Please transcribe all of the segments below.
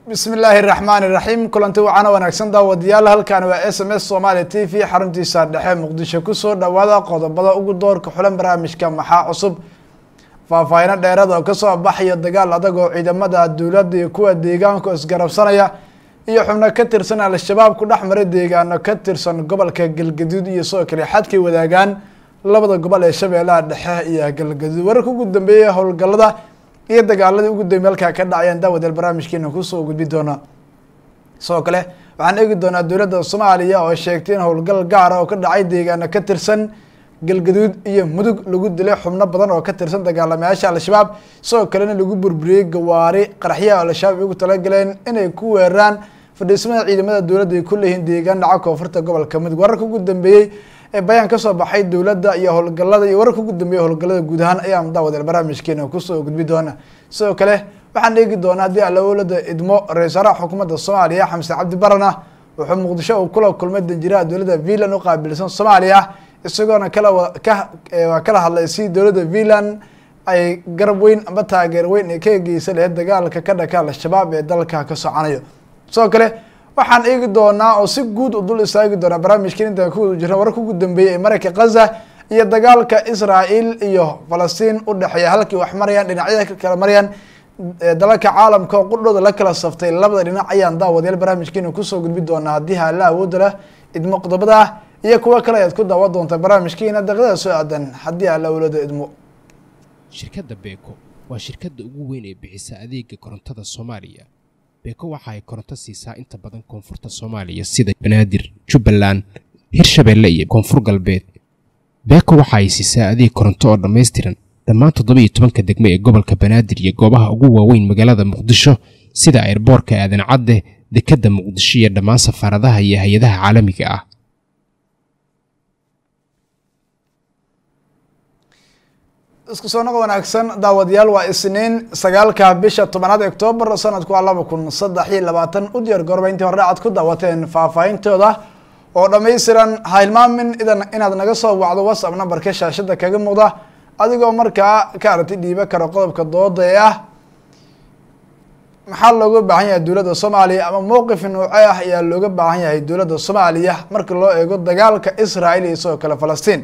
bismi illaahi raxmaani raxiim kulanti wacana wanaagsan daawadayaal halkaani waa s m s somaali t v xaruntiisa dhexe muqdisho kusoo dhawaada qodobada ugu doorka xulan barnaamijka maxaa cusub faahfaahino dheerad oo kasoo baxaya dagaal adag oo ciidamada dowladda iyo kuwa deegaanku isgarabsanaya iyo xubno ka tirsan al-shabaab ku dhex maray deegaano ka tirsan gobolka galgaduud iyo sidoo kale xadkay wadaagaan labada gobol ee shabeellaha dhexe iyo galgaduud wararka ugu dambeeyay howlgalada iyo dagaaladii ugu dambe halkaa ka dhacayaan daawadeel barnaamijkeena kusoo gudbi doona sidoo kale waxaan eegi doonaa dowladda soomaaliya oo sheegtay in howlgal gaara oo ka dhacay deegaano ka tirsan galgaduud iyo mudug lagu dilay xubno badan oo ka tirsan dagaalamayaasha al-shabaab sidoo kalena lagu burburiyey gawaari qaraxyaha al-shabaab ugu talagaleen inay ku weeraraan fadhiismada ciidamada dowladda ay ku leeyihiin deegaan dhaca koonfurta gobolka mudug wararka ugu dambeeyey ee bayaan kasoo baxay dowladda iyo howlgalada iyo wararka ugu dambeeyay howlgalada guud ahaan ayaan daawadeel barnaamijkeena kusoo gudbi doona sidoo kale waxaan eegi doonaa haddii alawolada idmo ra-isul wasaaraha xukuumadda soomaaliya xamse cabdi barana wuxuu muqdisho uu kula kulmay danjiraha dowladda finland u qaabilsan soomaaliya isagoona kala ka kala hadlay si dowladda finland ay garab weyn amba taageer weyn ay ka geysa laheyd dagaalka ka dhaka al-shabaab ee dalka ka socanayo sidoo kale waxaan eegi doonaa oo si guud u dul istaagi doonaa barnaamijkan intaan ku wada jirna wararka ugu dambeeyay ee marayka khaza iyo dagaalka israel iyo falastiin u dhexeeya halkii wax marayaan dhinacyada ka kala marayaan dalalka caalamka oo qudhooda la kala saftay labada dhinac ayaan daawadayaal barnaamijkeena kusoo gudbi doonaa haddii haala awooda leh idmo qodobada ah iyo kuwo kale ayaad ku daawan doontaa barnaamijkeena daqiiqada soo aadan haddii haala awooda idmo shirkadda beeko waa shirkadda ugu weyn ee bixisa adeega korontada soomaaliya beeko waxa ay koronto siisaa inta badan koonfurta soomaaliya sida banaadir jubbaland hirshabeelle iyo koonfur galbeed beeko waxa ay siisaa adeeg koronto oo dhammaystiran dhammaan toddobiiyo tobanka degmo ee gobolka banaadir iyo goobaha ugu waaweyn magaalada muqdisho sida airboorka aadan cadde dekedda muqdisho iyo dhammaan safaaradaha iyo hay-adaha caalamiga ah isku soo noqo wanaagsan daawadayaal waa isniin sagaalka bisha tobanaad octoobar sanadku waa laba kun saddex iyo labaatan u diyaar gorba intii hore aad ku daawateen faahfaahintooda oo dhammaystiran ha hilmaamin idan inaad naga soo wacdo whatsapp numberka shaashada kaga muuqda adigoo markaa ka aragti dhiiba karo qodobka dooda ee ah maxaa looga baahan yahay dowladda soomaaliya ama mowqif nouce ah ayaa looga baahan yahay dowladda soomaaliya marka loo eego dagaalka israel iyo sidoo kale falastiin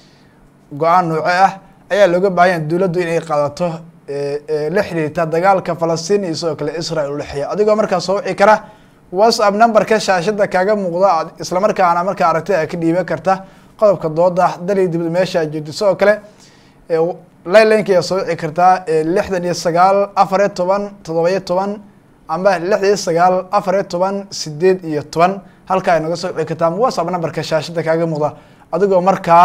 go-aan nouce ah ayaa looga baahan yahay dowladdu inay qaadato la xiriirta dagaalka falastiin iyo sidoo kale israel udhexeeya adigoo markaa soo wici kara whatsapp numberka shaashada kaaga muuqda islamarkaana markaa aragti a ka dhiiban karta qodobka dooda dali dibad meesha jirto sidoo kale lilinka ayaa soo wici kartaa lixdan iyo sagaal afariyo toban toddoba-iyo toban amba lixdan iyo sagaal afariyo toban sideed iyo toban halkaa ay naga soo wici kartaa ama whatsapp numberka shaashada kaaga muuqda adigoo markaa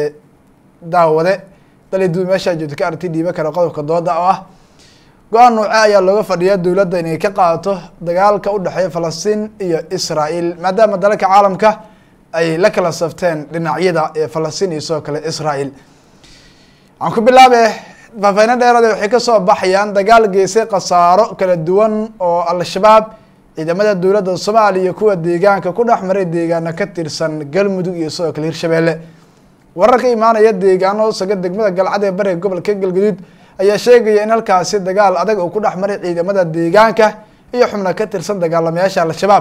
daawade dali dibad meesha jirto ka aragti dhiiban kara qodobka dooda oo ah go-aan nouce ayaa looga fadhiyaa dowladda inay ka qaadato dagaalka u dhexeeya falastiin iyo israel maadaama dalalka caalamka ay la kala safteen dhinacyada ee falastiin iyo sidoo kale israel waxaan ku bilaabe faafayno dheerade waxay kasoo baxayaan dagaal geysay khasaaro kala duwan oo al-shabaab ciidamada dowladda soomaaliya iyo kuwa deegaanka ku dhex maray deegaano ka tirsan galmudug iyo sidoo kale hirshabeelle warar ka imaanaya deegaano saga degmada galcad ee bariga gobolka galgaduud ayaa sheegaya in halkaasi dagaal adag uu ku dhex maray ciidamada deegaanka iyo xubno ka tirsan dagaalamayaasha al-shabaab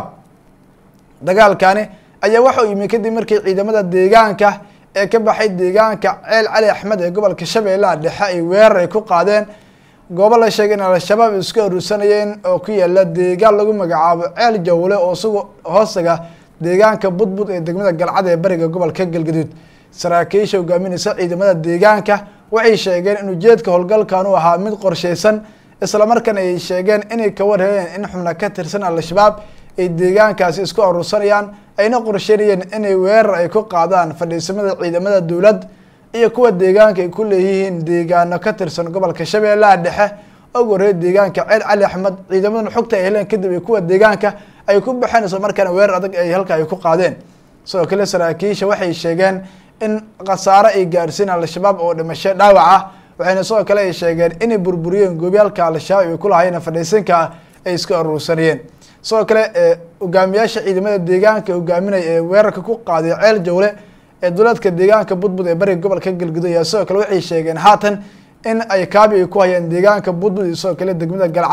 dagaalkani ayaa waxa uu yimi kadib markii ciidamada deegaanka ee ka baxay deegaanka ceel cali axmed ee gobolka shabeellaha dhexe ay weerar ay ku qaadeen goobo la sheegay in al-shabaab isku aruursanayeen oo ku yaala deegaan lagu magacaabo ceel jawle oo isagu hoostaga deegaanka budbud ee degmada galcad ee bariga gobolka galgaduud saraakiisha hogaaminaysa ciidamada deegaanka waxay sheegeen in ujeedka howlgalkan uu ahaa mid qorsheysan islamarkaana ay sheegeen inay ka warheeyeen in xubno ka tirsan al-shabaab ay deegaankaasi isku aruursanayaan ayna qorsheynayeen inay weerar ay ku qaadaan fadhiisamada ciidamada dowlad iyo kuwa deegaanka ay ku leeyihiin deegaano ka tirsan gobolka shabeellaha dhexe og horreey deegaanka ceel cali axmed ciidamadan xogta ay heleen kadib ay kuwa deegaanka ay ku baxeen isla markaana weerar adag ay halka ay ku qaadeen sidoo kale saraakiisha waxay sheegeen in khasaaro ay gaarsiin al-shabaab oo dhimasho dhaawac ah waxayna sidoo kale ay sheegeen inay burburiyeen goobyaalka al-shabaab ay ku lahaayeen fadhiisanka ay isku aruursanayeen sidoo kale hogaamiyaasha ciidamada deegaanka hogaaminaya ee weerarka ku qaaday ceel jawle ee duleedka deegaanka budbud ee bariga gobolka galguduud ayaa sidoo kale waxay sheegeen haatan in ay kaabi ay ku hayaan deegaanka budbud iyo sidoo kale degmada galcad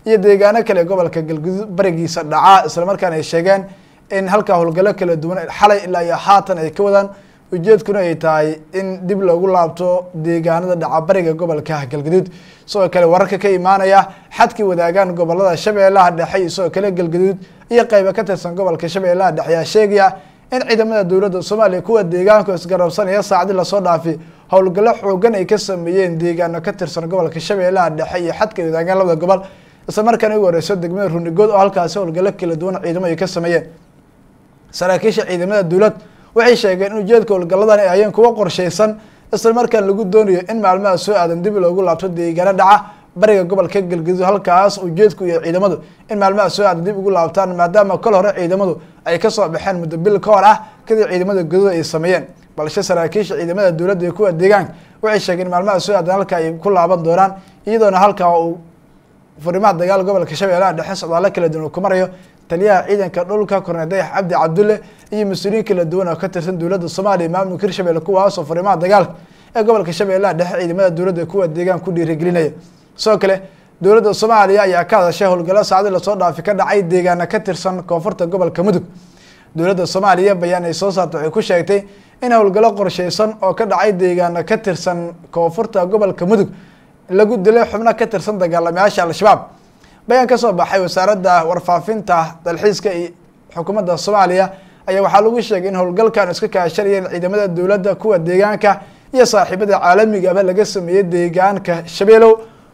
iyo deegaano kale ee gobolka galguduud barigiisa dhacaa islamarkaana ay sheegeen in halkaa howlgallo kala duwan xalay ilaa iyo haatan ay ka wadaan ujeedkuna ay tahay in dib loogu laabto deegaanada dhacabariga gobolka galgaduud sidoo kale wararka ka imaanaya xadkii wadaagaan gobolada shabeellaha dhexe iyo sidoo kale galgaduud iyo qeyba ka tirsan gobolka shabeellaha dhexe ayaa sheegaya in ciidamada dowladda soomaaliya kuwa deegaanku isgarabsanaya saacdi lasoo dhaafi howlgallo xoogan ay ka sameeyeen deegaano ka tirsan gobolka shabeellaha dhexe iyo xadka wadaagaan labada gobol isla markaana ugu horeyso degmada runigood oo halkaasi howlgallo kala duwan ciidamo ay ka sameeyeen saraakiisha ciidamada dowlad waxay sheegeen in ujeedka howlgalladan ay ayeen kuwa qorsheysan isla markaan lagu doonayo in maalmaha soo aadan dib loogu laabto deegaano dhaca bariga gobolka galgaduud halkaas ujeedku iyo ciidamadu in maalmaha soo aadan dib ugu laabtaan maadaama kol hore ciidamadu ay kasoo baxeen muddo bil ka hor ah kadib ciidamada gaduud ay sameeyeen balse saraakiisha ciidamada dowladda iyo kuwa deegaanka waxay sheegeen in maalmaha soo aadan halka ay ku laaban doonaan iyadoona halkaa uu furimaha dagaal gobolka shabeellaha dhexe socdaalo kala duwan uu ku marayo taliyaha ciidanka dhulka korneel dayax cabdi cabdulle iyo mas-uuliyiin kala duwan oo ka tirsan dowladda soomaaliya maamulka hirshabelle kuwaasoo furimaha dagaalka ee gobolka shabeellaha dhexe ciidamada dowladda kuwa deegaan ku dhiirigelinaya sidoo kale dowladda soomaaliya ayaa ka hadashay howlgallo saacdi lasoo dhaafi ka dhacay deegaana ka tirsan koonfurta gobolka mudug dowladda soomaaliya bayaan ay soo saartay waxay ku sheegtay in howlgallo qorsheysan oo ka dhacay deegaana ka tirsan koonfurta gobolka mudug lagu dilay xubno ka tirsan dagaalamayaasha al-shabaab bayaan kasoo baxay wasaaradda warfaafinta dalxiiska iyo xukuumadda soomaaliya ayaa waxaa lagu sheegay in howlgalkan iska kaashanayeen ciidamada dowladda kuwa deegaanka iyo saaxiibada caalamigaba laga sameeyey deegaanka shabeelow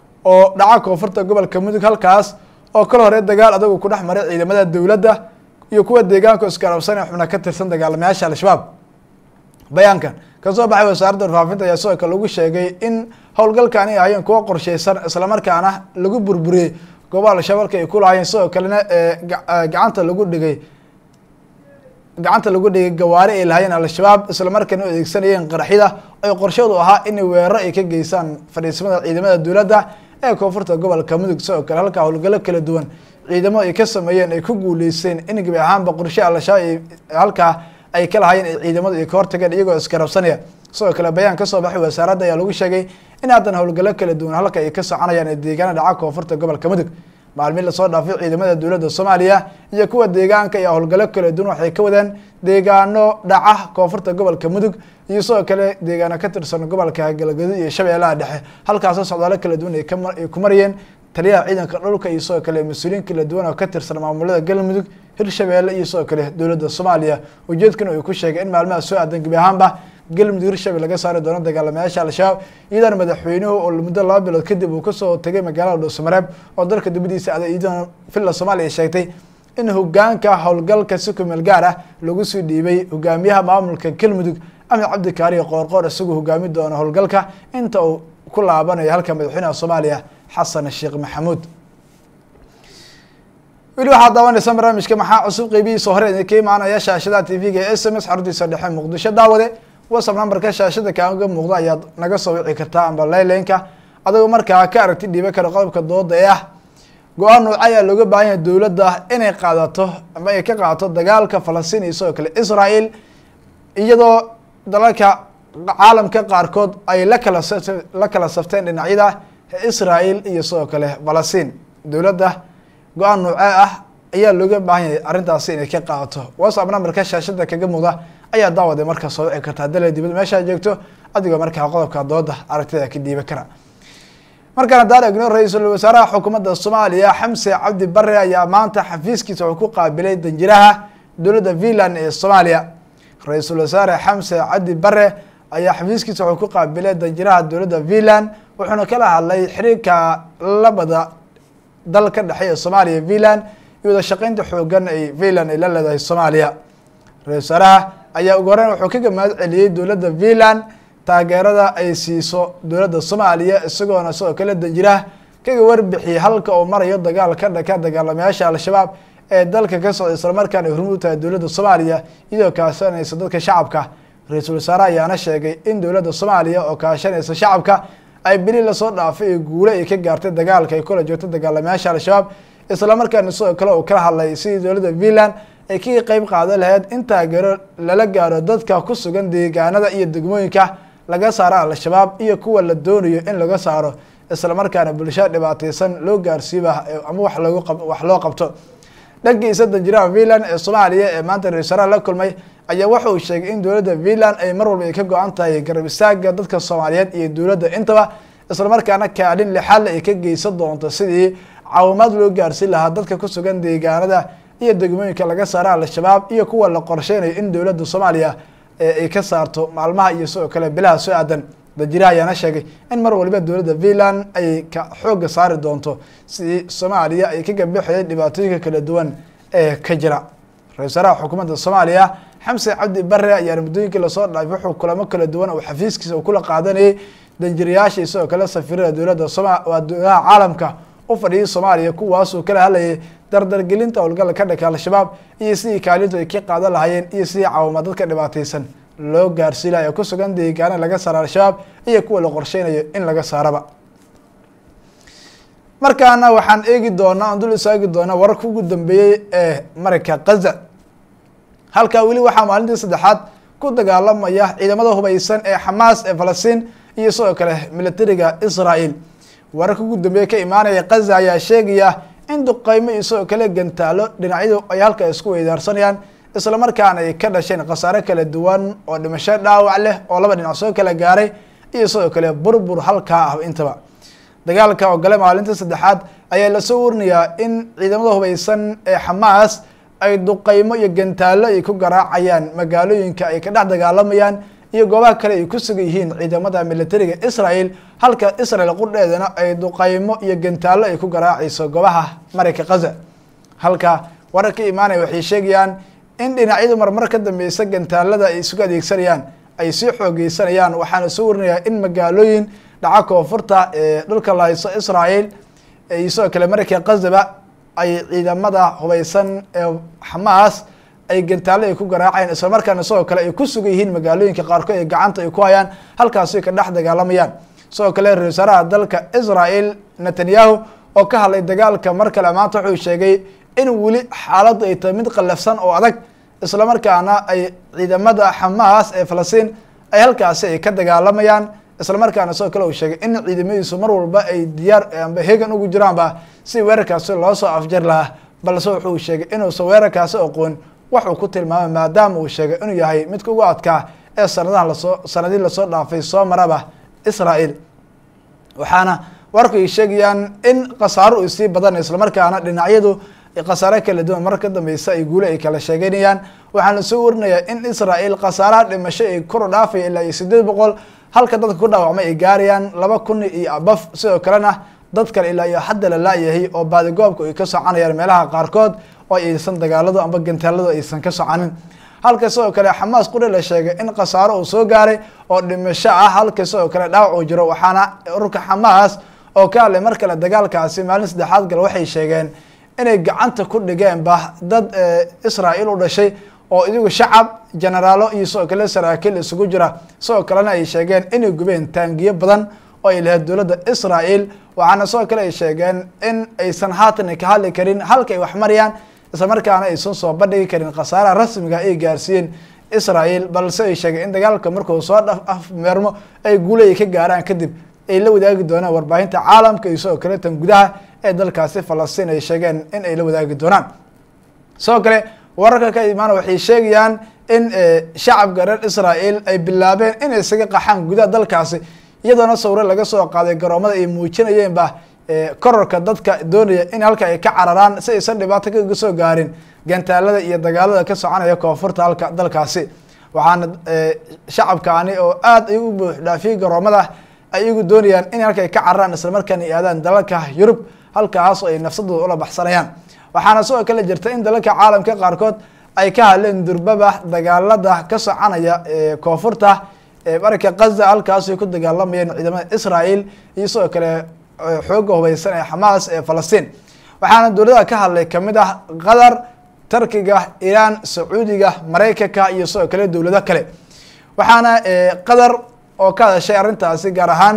oo dhaca koonfurta gobolka mudug halkaas oo kal hore dagaal adagu ku dhex maray ciidamada dowladda iyo kuwa deegaanka iskarabsanee xubna ka tirsan dagaalamayaasha al-shabaab bayaankan kasoo baxay wasaaradda warfaafinta ayaa sidoo kale lagu sheegay in howlgalkani ahayeen kuwa qorsheysan islamarkaana lagu burburiyey goobaha al-shabaabka ay ku lahaayeen sidoo kalena ee gacanta lagu dhigay gacanta lagu dhigay gawaari ay lahaayeen al-shabaab islamarkaana u adeegsanayeen qaraxyada ay qorshadu ahaa in weeraro ay ka geysaan fadhiisimada ciidamada dowladda ee koonfurta gobolka mudug sidoo kale halkaa howlgallo kala duwan ciidamo ay ka sameeyeen ay ku guuleysteen in gebi ahaanba qorshe al-shabaab halkaa ay ka lahaayeen ay ciidamadu ay ka hortageen iyagoo iskarabsanaya sidoo kale bayaan kasoo baxay wasaaradda ayaa lagu sheegay in haddan howlgallo kala duwan halka ay ka soconayaan ee deegaana dhaca koonfurta gobolka mudug maalmiin lasoo dhaafay ciidamada dowladda soomaaliya iyo kuwa deegaanka ayaa howlgallo kala duwan waxay ka wadeen deegaano dhaca koonfurta gobolka mudug iyo sidoo kale deegaano ka tirsan gobolka galgaduud iyo shabeellaha dhexe halkaasoo socdaalo kala duwan ay ay ku marayeen taliyaha ciidanka dhulka iyo sidoo kale mas-uuliyiin kala duwan oo ka tirsan maamulada galmudug hirshabeelle iyo sidoo kale dowladda soomaaliya ujeedkana uu ku sheegay in maalmaha soo aadan gebi ahaanba galmudug hirshabelle laga saari doono dagaalamayaasha al-shabaab iyadoona madaxweynuhu oo muddo laba bilood kadib uu kasoo tegay magaalada dhuusamareeb oo dalka dibadiisa aday iyadoona villa soomaaliya sheegtay in hogaanka howlgalka si kumeel gaar ah lagu sii dhiibay hogaamiyaha maamulka galmudug axmed cabdi kaariyo qoorqoor isagoo hogaami doono howlgalka inta uu ku laabanayo halka madaxweynaha soomaaliya xasan sheekh maxamuud weli waxaad daawanaysaa barnaamijka maxaa cusub qeybihiisa hore idinka imaanaya shaashada t v-ga e s m s xaruntiisa dhexe muqdisho daawade whatsapp nambarka shaashada kaaga muuqda ayaad naga soo wici kartaa amba laylanka adagoo markaa ka aragti dhiiba kara qodobka dooda ee ah go-aan nooca ayaa looga baahan yahay dowladda inay qaadato ama ay ka qaadato dagaalka falastiin iyo sidoo kale israel iyadoo dalalka caalamka qaarkood ay la kala la kala safteen dhinacyada israel iyo sidoo kale falastiin dowladda go-aan noocee ah ayaa looga baahan yahay arrintaasi inay ka qaadato whatsapp nambarka shaashada kaga muuqda ayaa daawade markaa soo wici kartaa dale dibad meeshaa joogto adigoo markaa qodobka dooda aragtida ka dhiiba kara markaan haddaan egno ra-iisul wasaaraha xukuumadda soomaaliya xamse cabdi bare ayaa maanta xafiiskiisa wuxuu ku qaabilay danjiraha dowladda finland ee soomaaliya ra-iisul wasaare xamse cabdi bare ayaa xafiiskiisa wuxuu ku qaabilay danjiraha dowladda finland wuxuuna kala hadlay xiriirka labada dal ka dhexeeya soomaaliya finland iyo wada shaqeynta xoogan ay finland ay la leedahay soomaaliya ra-isul wasaaraha ayaa ugu horeyn wuxuu kaga mahad celiyey dowladda finland taageerada ay siiso dowladda soomaaliya isagoona sidoo kale danjiraha kaga warbixiyey halka uu marayo dagaal ka dhaka dagaalamayaasha al-shabaab ee dalka ka socda islamarkaana ay hormuud tahay dowladda soomaaliya iyadoo kaashanaysa dadka shacabka ra-iisul wasaare ayaana sheegay in dowladda soomaaliya oo kaashanaysa shacabka ay beli lasoo dhaafay ee guule ay ka gaartay dagaalka ay kula joogto dagaalamayaasha al-shabaab islamarkaana sidoo kale uu kala hadlay sidii dowladda finland ay kaga qeyb qaadan lahayd in taageero lala gaaro dadka ku sugan deegaanada iyo degmooyinka laga saaro al-shabaab iyo kuwa la doonayo in laga saaro isla markaana bulsho dhibaateysan loo gaarsiiba ama wax loogu wax loo qabto dhankiisa danjiraha finland ee soomaaliya ee maanta ra-isul wasaaraha la kulmay ayaa waxa uu sheegay in dowladda finland ay mar walba ay ka go-an tahay garab istaaga dadka soomaaliyeed iyo dowladda intaba islamarkaana kaalin lixaadle ay ka geysan doonto sidii caawimaad loo gaarsiin lahaa dadka ku sugan deegaanada iyo degmooyinka laga saara al-shabaab iyo kuwa la qorsheynayo in dowladda soomaaliya ay ka saarto maalmaha iyo sidoo kale bilaha soo aadan danjiraha ayaana sheegay in mar waliba dowladda finland ay ka xooga saari doonto sidii soomaaliya ay ka gabixiyay dhibaatooyinka kala duwan ee ka jira ra-isul wasaaraha xukuumadda soomaaliya xamse cabdi bare ayaana muddooyinkii lasoo dhaafay wuxuu kulamo kala duwan oo xafiiskiisa uu kula qaadanayay danjirayaasha sidoo kale safiirada dowladda soma waa dowladaha caalamka u fadhiyay soomaaliya kuwaasuu kala hadlayay dardargelinta howlgala ka dhaka al-shabaab iyo sidii kaalintu ay ka qaadan lahaayeen iyo sidii caawima dadka dhibaateysan loo gaarsiin laha ee ku sugan deegaana laga saara al-shabaab iyo kuwa la qorsheynayo in laga saaraba markaana waxaan eegi doonaa aan dul isaagi doonaa wararka ugu dambeeyey ee marayka kaza halkaa weli waxaa maalintii saddexaad ku dagaalamaya ciidamada hubeysan ee xamaas ee falastiin iyo sidoo kale militariga israel wararka ugu dambeeye ka imaanaya kaza ayaa sheegaya in duqeymo iyo sidoo kale gantaalo dhinacyadu ay halka isku weydaarsanayaan islamarkaana ay ka dhasheen khasaare kala duwan oo dhimasho dhaawac leh oo laba dhinac soo kala gaaray iyo sidoo kale burbur halkaa ah intaba dagaalka oo gale maalinta saddexaad ayaa lasoo warinayaa in ciidamada hubeysan ee xamaas ay duqeymo iyo gantaalo ay ku garaacayaan magaalooyinka ay ka dhex dagaalamayaan iyo goobaha kale ay ku sugan yihiin ciidamada militariga israel halka israel qudheedana ay duqeymo iyo gantaalo ay ku garaacayso goobaha marayka kaza halka warar ka imaanaya waxay sheegayaan in dhinacyadu marmar ka dambeysa gantaalada ay isugu adeegsanayaan ay sii xoogeysanayaan waxaana soo warinayaa in magaalooyin dhaca koonfurta ee dhulka lahayso israel iyo sidoo kale marayka kazaba ay ciidamada hubeysan ee xamaas ay gantaalo ay ku garaacayaan islamarkaana sidoo kale ay ku sugan yihiin magaalooyinka qaarkood ee gacanta ay ku hayaan halkaasi ka dhex dagaalamayaan sidoo kale ra-isul wasaaraha dalka israel netanyahu oo ka hadlay dagaalka mar kale maanta wuxuu sheegay in weli xaaladdu ay tahay mid qallafsan oo adag islamarkaana ay ciidamada xamaas ee falastiin ay halkaasi ay ka dagaalamayaan islamarkaana sidoo kale uu sheegay in ciidamadiisu mar walba ay diyaar amba hegan ugu jiraanba si weerarkaasi loo soo afjar lahaa balse wuxuu sheegay inuusan weerarkaasi aqoon waxuu ku tilmaamay maadaama uu sheegay inuu yahay midka ugu adkaa ee sanadahan lasoo sanadii lasoo dhaafay soo maraba israel waxaana warku ay sheegayaan in khasaaro uu sii badan islamarkaana dhinacyadu khasaare kala duwan mar ka dambeysa ay guule ay kala sheegeynayaan waxaana soo warinayaa in israel khasaaraha dhimasho ay kor u dhaafaya ilaa iyo sideed boqol halka dadka ku dhaawacmay ay gaarayaan laba kun iyo abaf sidoo kalena dad kale ilaa iyo hadda la laayahay oo baadigoobka ay ka soconayaan meelaha qaarkood oo aysan dagaaladu amba gantaaladu aysan ka soconin halka sidoo kale xamaas quri la sheegay in khasaaro uu soo gaaray oo dhimasho ah halka sidoo kale dhaawac uu jiro waxaana ururka xamaas oo ka hadlay mar kale dagaalkaasi maalin saddexaad gal waxay sheegeen inay gacanta ku dhigeenba dad israel u dhashay oo idigu shacab generaalo iyo sidoo kale saraakiil isugu jira sidoo kalena ay sheegeen inay gubeen taangiyo badan oo ay lahayd dowladda israel waxaana sidoo kale ay sheegeen in aysan haatan ka hadli karin halka ay wax marayaan isla markaana aysan soo bandhigi karin khasaaraha rasmiga ay gaarsiiyeen israel balse ay sheegeen in dagaalka markuu soo afmeermo ay guule ay ka gaaraan kadib ay la wadaagi doonaan warbaahinta caalamka iyo sidoo kale tan gudaha ee dalkaasi falastiin ay sheegeen in ay la wadaagi doonaan sidoo kale wararka ka imaana waxay sheegayaan in shacabka reer israel ay bilaabeen inay isaga qaxaan gudaha dalkaasi iyadoona sawre laga soo qaaday garoomada ay muujinayeenba kororka dadka doonaya in halka ay ka cararaan si aysan dhibaato kaga soo gaarin gantaalada iyo dagaalada ka soconaya koonfurta halka dalkaasi waxaana shacabkaani oo aad ay u buuxdhaafiyey garoomada ay iyagu doonayaan in halka ay ka cararaan islamarkaana ay aadaan dalalka yurub halkaas oo ay nafsadooda ula baxsanayaan waxaana sidoo kale jirta in dalalka caalamka qaarkood ay ka hadleen durbaba dagaalada ka soconaya koonfurta marka kaza halkaasay ku dagaalamayeen ciidamada israel iyo sidoo kale xooga hubeysan ee xamaas ee falastiin waxaana dowladaha ka hadlay kamid ah qatar turkiga iiraan sacuudiga maraykanka iyo sidoo kale dowlado kale waxaana qatar oo ka hadashay arrintaasi gaar ahaan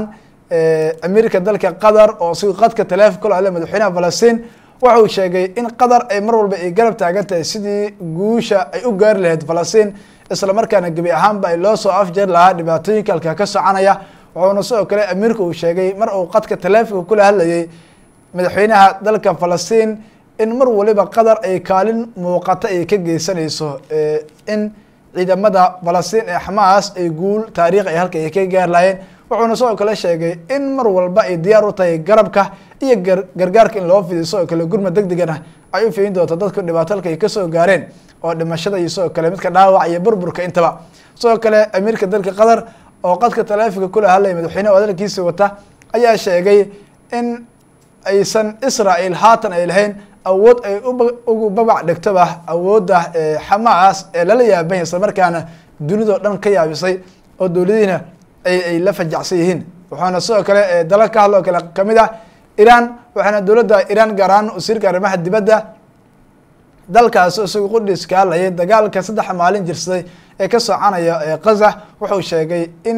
amiirka dalka qatar oo si qadka taleefon kula hadlay madaxweynaha falastiin wuxuu sheegay in qatar ay mar walba ay garab taagan tahay sidii guusha ay u gaari lahayd falastiin isla markaana gebi ahaanba ay loo soo afjeer lahaa dhibaatooyinka halka ka soconaya wuxuuna sidoo kale amiirka uu sheegay mar uu qadka taleefonka kula hadlayay madaxweynaha dalka falastiin in mar waliba qatar ay kaalin muuqata ay ka geysanayso in ciidamada falastiin ee xamaas ay guul taariikh ay halka ay ka gaar lahaayeen wuxuuna sidoo kale sheegay in mar walba ay diyaar u tahay garabka iyo gargaarka in loo fidiyo sidoo kale gurma deg degana ay u fidin doonto dadku dhibaato halka ay kasoo gaareen oo dhimashada iyo sidoo kale midka dhaawac iyo burburka intaba sidoo kale amiirka dalka qatar oo qadka taleefonka kula hadlaya madaxweyneha hadalkiisa wata ayaa sheegay in aysan israel haatan ay lahayn awood ay ugu babac dhigtoba awoodda xamaas ee lala yaabanya isla markaana dunidao dhan ka yaabisay oo dowladihiina ay ay la fajacsan yihiin wuxuuna sidoo kale dalal ka hadloo kale kamid ah iran waxaana dowladda iran gaar ahaan wasiirka arrimaha dibadda dalkaasi isagu qudhiis ka hadlayay dagaalka saddex maalin jirsaday ee ka soconaya kaza wuxuu sheegay in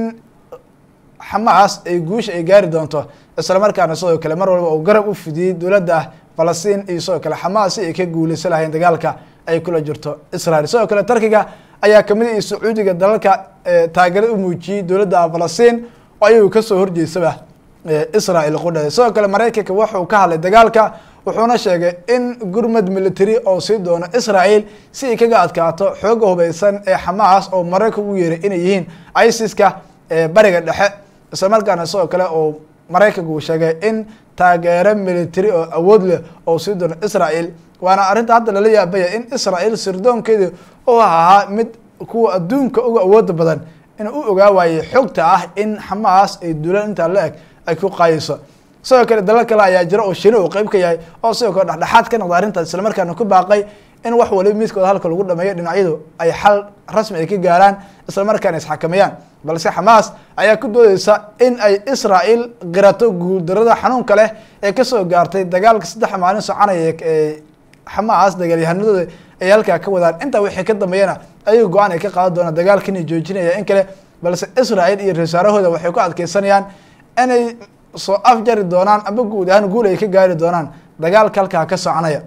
xamaas ay guusha ay gaari doonto isla markaana sidoo kale mar walba uu garab u fidiyey dowladda falastiin iyo sidoo kale xamaas si ay ka guuleysan lahayn dagaalka ay kula jirto israel sidoo kale turkiga ayaa kamid iyo sacuudiga dalalka taageerad u muujiyey dowladda falastiin oo ayagu kasoo horjeysaba israel qudhada sidoo kale maraykanka wuxuu ka hadlay dagaalka wuxuuna sheegay in gurmad military oo sii doono israel si ay kaga adkaato xooga hubeysan ee xamaas oo maraykanka ugu yeeray inay yihiin isiska bariga dhexe isla markaana sidoo kale oo maraykanka uu sheegay in taageero military oo awood leh oo sii doono israel waana arrinta hadda lala yaabaya in israel sirdoonkeedi u ahaa mid kuwa adduunka uga awooda badan in u ogaa waayey xogta ah in xamaas ay duulaan intaa la eg ay ku qaayeyso sidoo kale dalal kale ayaa jira oo shini uu qeyb ka yahay oo sidoo kale dhexdhexaad ka noqda arrintaas islamarkaana ku baaqay in wax waliba midkooda halka lagu dhameeyo dhinacyadu ay xal rasmi ay ka gaaraan islamarkaana isxakameeyaan balse xamaas ayaa ku doodeysa in ay israel qirato guuldarada xanuunka leh ee kasoo gaartay dagaalka saddex maalin soconaya ee xamaas dagaalyahanadooda ay halkaa ka wadaan intaa wixii ka dambeeyana ayaga go-aan ay ka qaadan doonaan dagaalka inay joojinaya in kale balse israel iyo rasaarahooda waxay ku adkeysanayaan inay soo afjari doonaan amba guud ahaan guul ay ka gaari doonaan dagaalka halkaa ka soconaya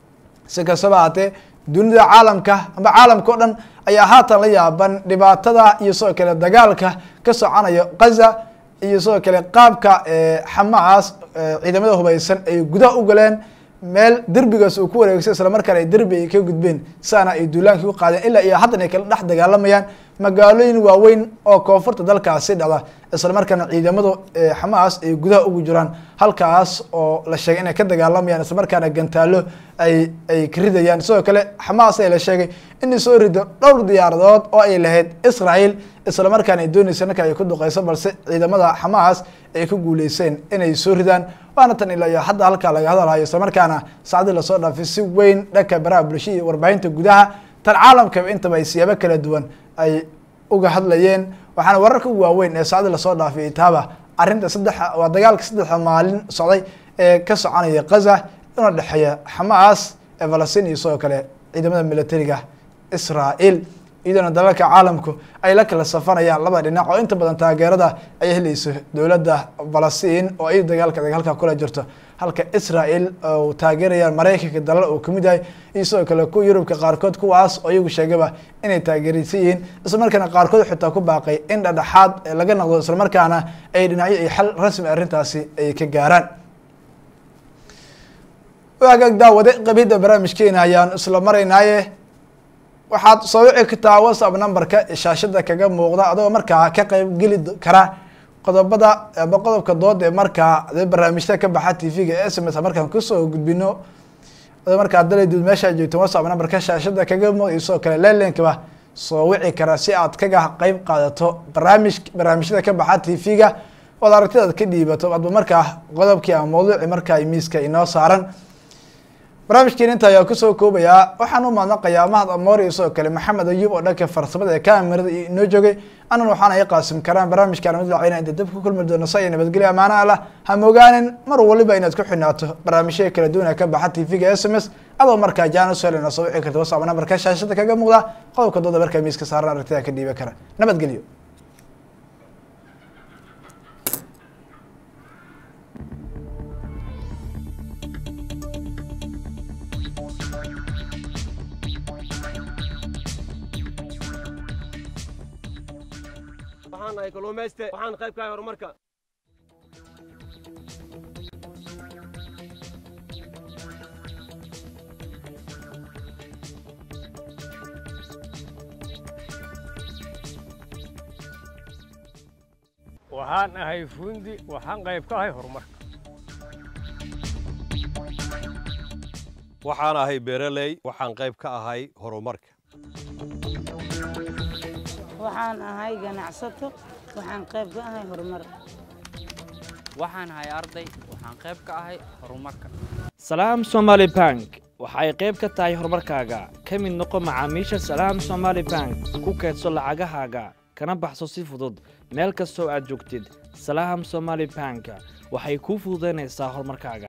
si kastaba haatee dunida caalamka amba caalamka o dhan ayaa haatan la yaaban dhibaatada iyo sidoo kale dagaalka ka soconaya kaza iyo sidoo kale qaabka xamaas ciidamada hubeysan ay gudaha u galeen meel derbigaas uu ku wareegsay isla markaana ay derbi ay ka gudbeen saana ay duulaankii u qaadeen ilaa iyo haddan ay kala dhex dagaalamayaan magaalooyin waaweyn oo koonfurta dalkaasi dhacda isla markaana ciidamadu xamaas ay gudaha ugu jiraan halkaas oo la sheegay inay ka dagaalamayaan isla markaana gantaalo ay ay ka ridayaan sidoo kale xamaas ayaa la sheegay inay soo rido dhowr diyaaradood oo ay lahayd israel isla markaana ay dooneysa marka ay ku duqeyso balse ciidamada xamaas ay ku guuleyseen inay soo ridaan waana tan ilaa iyo hadda halkaa laga hadalhayo isla markaana saacdii lasoo dhaafay si weyn dhanka baraha bulshada iyo warbaahinta gudaha tan caalamkaba intaba ay siyaabo kala duwan ay uga hadlayeen waxaana wararka ugu waaweyn ee saacdii lasoo dhaafay taaba arrinta saddex waa dagaalka saddexa maalin socday ee ka soconaya kaza una dhexeeya xamaas ee falastiin iyo sidoo kale ciidamada militariga israel iyadoona dalalka caalamku ay la kala safanayaan laba dhinac oo inta badan taageerada ay helayso dowladda falastiin oo ay dagaalka dagaalka kula jirto halka israel oo taageerayaan maraykanka dalal uu kamid yahay iyo sidoo kale kuwa yurubka qaarkood kuwaas oo iyagu sheegaba inay taageeraysan yihiin isla markaana qaarkood xitaa ku baaqay in dhadhexaad laga noqdo isla markaana ay dhinacyo iyo xal rasmi arrintaasi ay ka gaaraan waagaag daawade qabida barnaamijkeena ayaan isla maraynaaye waxaad soo wici kartaa whatsapp numberka shaashada kaga muuqda adoo markaa ka qeyb geli kara qodobada ama qodobka dooda ee markaa de barnaamijyada ka baxa t v-ga s m s markaan kusoo gudbino adoo markaa daladuud meeshaa joogto whatsapp numberka shaashada kaga muuqda iyo sidoo kale leelinkaba soo wici kara si aad kaga qeyb qaadato barnaamij barnaamijyada ka baxa t v-ga ood aragtidaad ka dhiibato adba markaa qodobkii ama mawduuci markaa miiska inoo saaran barnaamijkeen inta ayaa kusoo koobayaa waxaan u mahadnaqayaa mahad amoor iyo sidoo kale maxamed ayub oo dhanka farsamada ee kaamirada iyo inoo joogay anan waxaan ay qaasim karaan barnaamijkaan mid lacayna inta dab ku kulmi doono sa iyo nabadgelyo amaana allah ha mogaanin mar waliba inaad ku xidhnaato barnaamijyada kala duwana ka baxa t v-ga s m s adoo markaa jaana soelina soo wici karta wasab nambarka shaashada kaga muuqda qodobka dooda markaa miiska saaran aragtida ka dhiiban kara nabadgelyo waxaan nahay kalluumayste waxaan qayb ka ahay horumarka waxaan ahay fuundi waxaan qayb ka ahay horumarka waxaan ahay beeraley waxaan qayb ka ahay horumarka waxaan ahay ganacsato waxaan qayb ka ahay horumar waxaan ahay arday waxaan qayb ka ahay horumarka salaam somaali bank waxa ay qayb ka tahay horumarkaaga ka mid noqo macaamiisha salaam somaali bank ku kaydso lacagahaaga kana baxso si fudud meel kastoo aad joogtid salaam somaali bank waxay kuu fududaynaysaa horumarkaaga